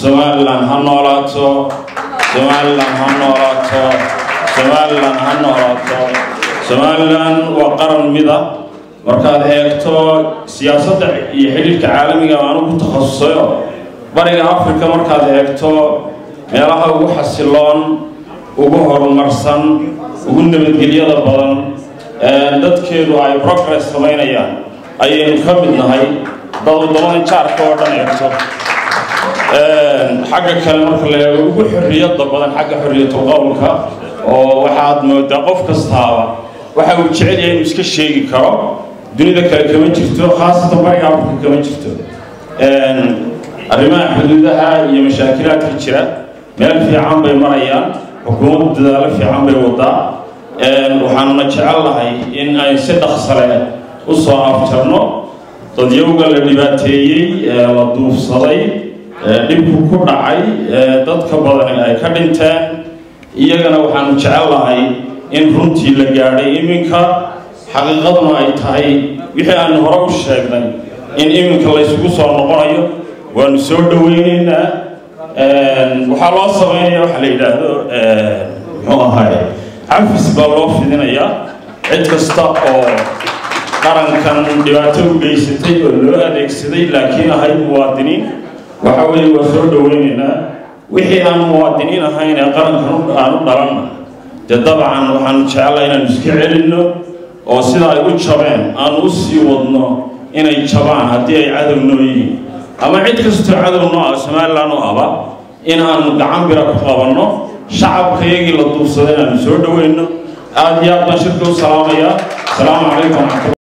somalilan ha noolaato somalilan ha noolaato somalilan ha noolaato somalilan waa qaran mida markaad eegto siyaasadda iyo xidhiirka caalamiga aanu ku takhasusayo bariga africa markaad eegto meelaha ugu xasiloon ugu horumarsan ugu nabadgelyada badan dadkeedu ay progress samaynayaan ayaynu ka mid nahay dad waddamada jaarka oo dhan eegto xagga kale marka la eego ugu xorriyadda badan xagga xorriyatul qowlka oo waxaad moodaa qof kastaaba waxa uu jecel yahay inuu iska sheegi karo dunida kale kama jirto khaasatan bariga afrika kama jirto arrimaha xuduudaha iyo mashaakilaadka jira meel fiican bay marayaan xukuumaddu dadaalo fiican bay wadaa waxaanuna jecellahay in ay si dhaqsale u soo afjarno dadyowga la dhibaateeyey ee la duufsaday dhibku ku dhacay dadka badani ay ka dhinteen iyagana waxaanu jecellahay in runtii la gaadhay iminka xaqiiqaduna ay tahay wixii aanu hore u sheegnay in iminka laysugu soo noqonayo waanu soo dhoweyneynaa waxaa loo samaynaya waxa la yidhaahdo muxuu ahaay cafis baa loo fidinayaa cid kasta oo qarankan dhibaato u geysatay oo loo adeegsaday laakiin ahayd muwaadiniin waxa weeye waa soo dhoweyneynaa wixii aan muwaadiniin ahayn ee qarankan aan u dhalanna dee dabcan waxaanu jecellaa inaanu iska celinno oo sida ay u jabeen aanu u sii wadno inay jabaan haddii ay cadow noo yihiin ama cid kastoo cadow noo ah somalilan u aba in aanu gacan bira ku qabanno shacabka iyagii la duubsada inaanu soo dhoweyno aada iyo aad baan shirka u salaamayaa asalaamu calaykum waraxmatulla